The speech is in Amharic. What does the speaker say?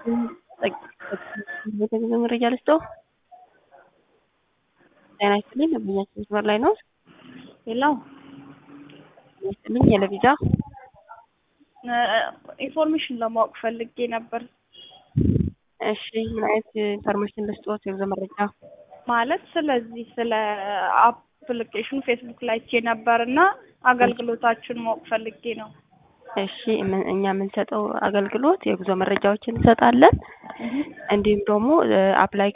የተገኘ መረጃ ልስጠው። ጤና ይስጥልኝ። ደንበኛችን መስመር ላይ ነው። ሌላው ጤና ይስጥልኝ። የለቪዛ ኢንፎርሜሽን ለማወቅ ፈልጌ ነበር። እሺ፣ ምን አይነት ኢንፎርሜሽን ልስጦት? የጉዞ መረጃ ማለት ስለዚህ ስለ አፕሊኬሽኑ ፌስቡክ ላይ አይቼ ነበር እና አገልግሎታችሁን ማወቅ ፈልጌ ነው። እሺ፣ ምን- እኛ የምንሰጠው አገልግሎት የጉዞ መረጃዎችን እንሰጣለን። እንዲሁም ደግሞ አፕላይ